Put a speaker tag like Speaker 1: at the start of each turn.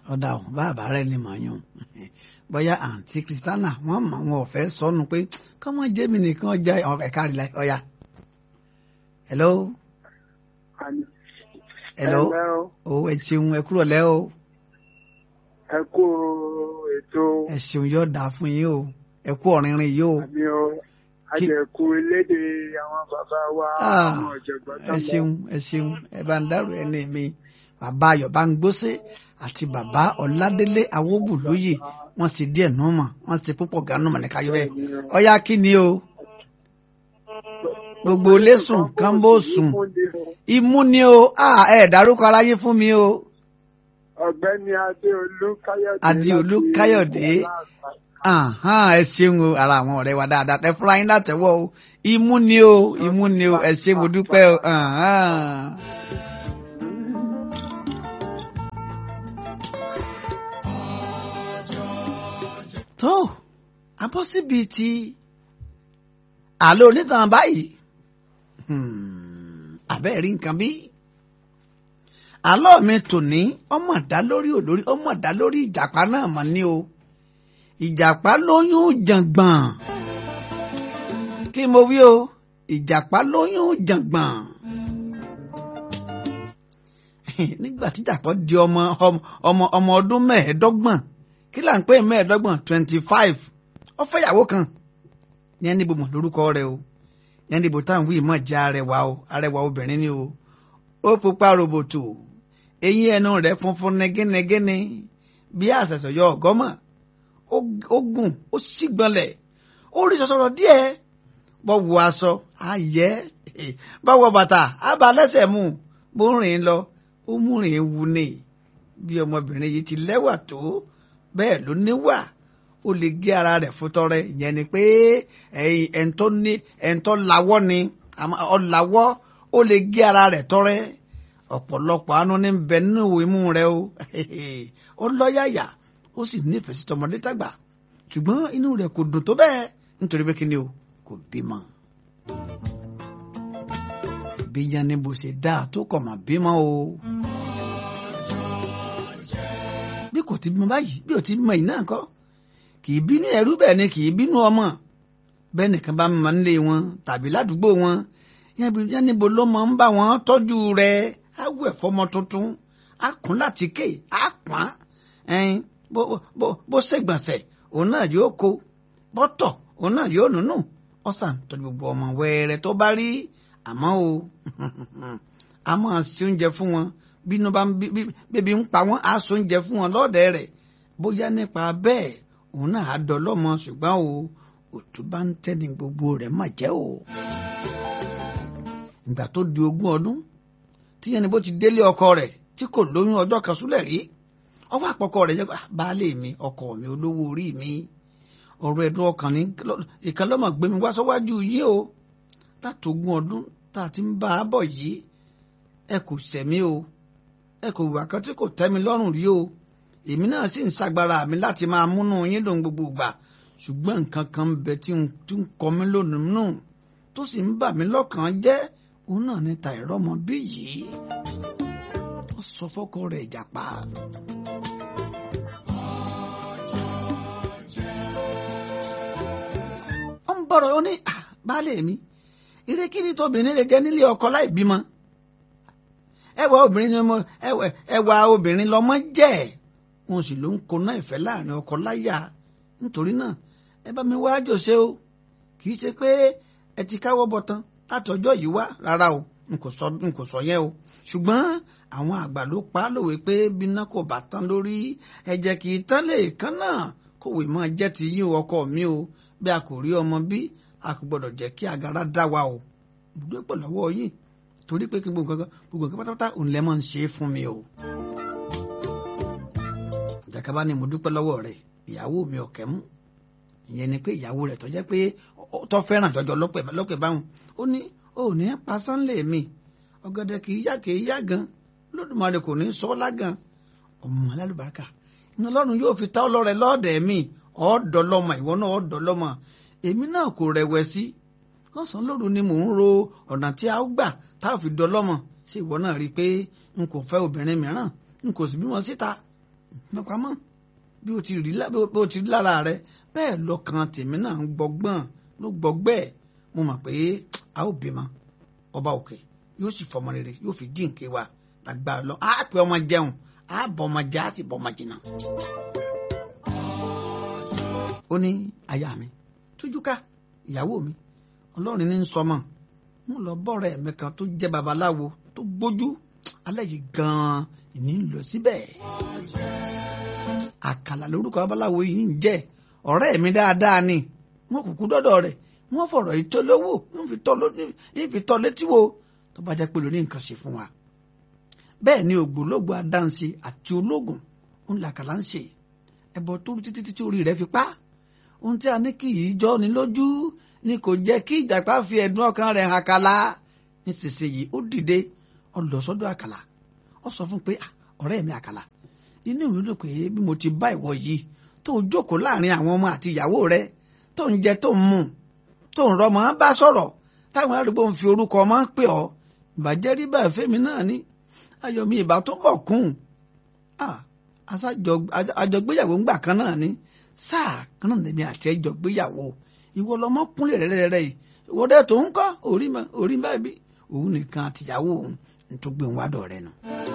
Speaker 1: ọ̀dà ò bàbá rẹ̀ ni mọ̀ yún bóyá àǹtí kristiana wọ́n mọ̀ wọn ò fẹ́ sọnù pé kọ́mọ jẹ́mi nìkan ọjà ẹ̀ka rí la ọ̀ya. hello. hello. o ẹ ṣeun ẹ kúrò lẹ́ o.
Speaker 2: ẹ kú ètò.
Speaker 1: ẹ ṣeun yóò dáa fún yín o ẹ kú ọ̀rìnrìn yìí o.
Speaker 2: àmì o àjẹkù elédè àwọn bàbá wa àwọn ọ̀jọ̀gbọ́n tó
Speaker 1: ẹ ṣeun ẹ ṣeun ẹ bá ń dárò ẹni mi bàbá ayọ̀ bá ń gbóṣe àti bàbá ọ̀ládélé awógùlóyè wọ́n sì díẹ̀ nù mọ̀ wọ́n sì púpọ̀ gánú mọ̀ ní káyọ̀ bẹ́ẹ̀ ọ̀yá kí ni o gbogbo lẹ́sùn kan bó sùn imú ni o ẹ dárúkọ aráyé fún mi o.
Speaker 2: ọ̀gbẹ́ni adéolú káyọ̀dé.
Speaker 1: adéolú káyọ̀dé ẹ ṣeun o ara àwọn ọ̀rẹ́ wa dáadáa ẹ fúnra yín látẹ̀wọ́ o imú ni o imú ni o ẹ ṣe mo dúpẹ́ o. tó abọ́ síbi tí àlọ́ onítàn báyìí àbẹ́ rí nǹkan bí àlọ́ mi tòní ọmọ dá lórí olórí ọmọ dá lórí ìjàpá náà mọ̀ ní o ìjàpá lóyún jàngbọ̀n kí mo wí o ìjàpá lóyún jàngbọ̀n nígbà tí ìjàpá di ọmọ ọmọ ọmọ ọdún mẹ́ẹ̀ẹ́dọ́gbọ̀n kí là ń pè mẹ́ẹ̀ẹ́dọ́gbọ̀n twenty five ó fẹ́ ìyàwó kan yẹn níbo mọ̀ lórúkọ rẹ̀ o yẹn níbo táwọn wíì mọ̀ jẹ́ arẹwà o arẹwà obìnrin ni o ó pupa roboto eyín ẹnu rẹ̀ funfun nẹgẹnẹgẹni bí àṣẹṣọ yọ ọgọmọ ó gùn ó sì gbọ̀nlẹ̀ ó rí sọsọrọ díẹ̀ bọ wọ aṣọ ayẹ bọ wọ bàtà àbá lẹ́sẹ̀ mú bó rìn lọ ó mú rìn ewu ni bí ọmọbìnrin yìí ti lẹ́wà tó bẹ́ẹ̀ ló níwà ó lè gé ara rẹ̀ fún tọrẹ ìyẹn ni pé ẹ̀ńtọ́ ní ẹ̀ńtọ́ lawọ́ ni ọ̀làwọ́ ó lè gé ara rẹ̀ tọrẹ ọ̀pọ̀lọpọ̀ àánú ní bẹ nínú imú rẹ o ó lọ́yàyà ó sì nífẹ̀ẹ́ sí tọmọdé tàgbà ṣùgbọ́n inú rẹ̀ kò dùn tó bẹ́ẹ̀ nítorí pé kíni o kò bímọ. bí yannibo ṣe dáa tó kọ̀ mà bímọ o. bí kò ti bímọ báyìí bí ò ti bímọ yìí náà kọ́ kì í bínú ẹrú bẹ́ẹ̀ ni kì í bínú ọmọ bẹ́ẹ̀ nìkan bá máa ń lé wọn tàbí ládùúgbò wọn yannibo ló máa ń bá wọn tọ́jú rẹ̀ á wẹ̀ fọmọ tuntun á kún láti ké á pọ́n ẹyin bó bó bó ṣègbọ̀nsẹ̀ òun náà yóò kó bọ́tọ̀ òun náà yóò nùnú ọ̀sán tọ́jú gbogbo ọmọ wẹ́rẹ́ tó bá rí àmọ́ o a máa ṣe oúnjẹ fún wọn bínú bá bíbí ń pa wọ́n á ṣe oúnjẹ fún wọn lọ́ọ̀dẹ̀ rẹ̀ bóyá nípa bẹ́ẹ̀ òun náà á dọlọ́mọ ṣùgbọ́n o òtún bá ń tẹ́ni gbogbo rẹ̀ mà jẹ́ o. ìgbà tó di ogún ọdún tíyẹn ni bó ti délé ọkọ rẹ̀ tí kò lóyún ọjọ́ kan súlẹ̀ rí ọwọ́ àpọ̀kọ rẹ̀ jẹ́ baálé mi ọkọ mi olówó orí mi ọ̀rọ̀ ẹ̀dùn ọkàn ní ìkan lọ́mọ gbé mi wá sọ́wájú yìí o látògún ọdún tá a ti ń bá a bọ̀ yìí ẹ kò sẹ̀mí o ẹ kò wà kan tí kò tẹ́ mi lọ́rùn rí o èmi náà sì ń ṣagbára mi láti máa múnú yín lòun gbogbo ìgbà ṣùgbọ́n nǹkan kan ń bẹ tí ń kọ mí lónìí nù tó sì ń bà mí lọ́kàn jẹ́ òun náà ní ta ìrọ́mọ bí yìí ó sọ fọ́kọ rẹ̀ ìjàpá. ó ń bọ̀rọ̀ ó ní baálé mi ìrékìrí tóbìnrin lè jẹ́ nílé ọkọ láì bímọ ẹwà obìnrin ni ọmọ ẹwà obìnrin lọmọ jẹ́ wọn sì ló ń koná ìfẹ́ láàrin ọkọ láyà nítorí náà ẹ bá mi wá jòṣe o kì í ṣe pé ẹ ti káwọ́ bọ̀tán láti ọjọ́ yìí wá rárá o n kò sọ n kò sọ yẹn o ṣùgbọ́n àwọn àgbà ló pa á lòwe pé bíná kò bá tán lórí ẹ̀jẹ̀ kì í tán lè kán náà kòwé máa jẹ́ ti yín ọkọ mi o bí a kò rí ọmọ bí a kò gbọdọ̀ jẹ́ kí agara dá wa o gbọdọ̀ pọ̀ lọ́wọ́ yìí torí pé kí gbogbo nǹkan gbogbo nǹkan pátápátá òun lẹ́ máa ń ṣe é fún mi o. ìjàkadì ni mo dúpẹ́ lọ́wọ́ rẹ̀ ìyàwó mi ọ̀kẹ́ mú ìyẹn ni pé ìyàwó rẹ̀ tó jẹ́ pé tó fẹ́ràn jọjọ lọ́pẹ̀ báwọn ó ní ó ní pa sánlẹ̀ mi ọ̀gẹ̀dẹ̀ kì í yá kì í yá gan lódùmarè kò ní sọ lágan ọmọ alálùbáríkà iná ọlọ́run yóò fi ta ọlọ́rẹ̀ lọ́ọ̀dẹ̀ mi ọ̀ọ́dọ́lọ́mọ ìwọ náà ọ̀ọ́dọ́lọ́mọ èmi náà kò rẹ̀wẹ̀sí lọ́sàn-án lóru ni mò ń ro ọ̀nà tí a ó gbà tá a fi dọ́lọ́mọ ṣé ìwọ náà rí i pé n kò fẹ́ obìnrin mìíràn n kò sì bímọ síta mẹ́pamọ́ bí o ti rí bí o ti rí lára rẹ bẹ́ẹ̀ lọ́kàn tèmi náà ń gbọ́gbọ́n ló gbọ́gbẹ́ mo mọ̀ pé a ó bímọ ọba òkè yóò sì fọmọ rere yóò fi dín nké wa lágbára lọ á pè ọmọ jẹun á bọ ọmọ jẹ á sì bọ ọmọ jìnnà. ó ní aya mi tújú ká ìyàwó mi ọlọ́run ní sọmọ mo lọ bọ́ọ̀rẹ́ mi kan tó jẹ́ babaláwo tó gbójú alẹ́ yìí gan-an ìní ń lọ síbẹ̀. àkàlà lórúkọ babaláwo yìí ń jẹ́ ọ̀rẹ́ mi dáadáa ni wọ́n kúkú dọ́dọ̀ rẹ̀ wọ́n fọ̀rọ̀ ìtọ́lówó ń fi tọ́ létí wo tó bá jẹ́ pé lórí nǹkan ṣe fún wa. bẹ́ẹ̀ ni ògbólógbò adáǹṣe àti ológun ń làkàlà ń ṣe ẹbọ tó rú títí títí orí rẹ̀ fi pa ohun tí a ní kì í jọ ni lójú ni kò jẹ́ kí ìjàpá fi ẹ̀dùn ọkàn rẹ̀ hàn kàlà nísinsìnyí ó dìde ó lọ sọ́dọ̀ àkàlà ó sọ fún pé ọ̀rẹ́ mi àkàlà inú mi dùn pé bí mo ti bá ìwọ yìí tó ń jókòó láàrin àwọn ọmọ àti ìyàwó rẹ tó ń jẹ tó ń mu tó ń rọmọ bá sọ̀rọ̀ táwọn arúgbó ń fi orúkọ ọmọ pè ọ́ ìbàjẹ́ rí bẹ́ẹ̀ fẹ́mi náà ní ayọ̀mí ìbá tó bọ̀ kún àjọgbéyàwó ńgbà kan náà ní sáà kan náà lèmi àti ẹjọ gbéyàwó ìwọ lọmọ kúnlẹ̀ rẹ́rẹ́rẹ́ yìí ìwọ dẹ́ tó ń kọ́ orí mọ́ orí báyìí òun nìkan àtìyàwó òun ní tó gbé òun wá dọ̀ rẹ nù.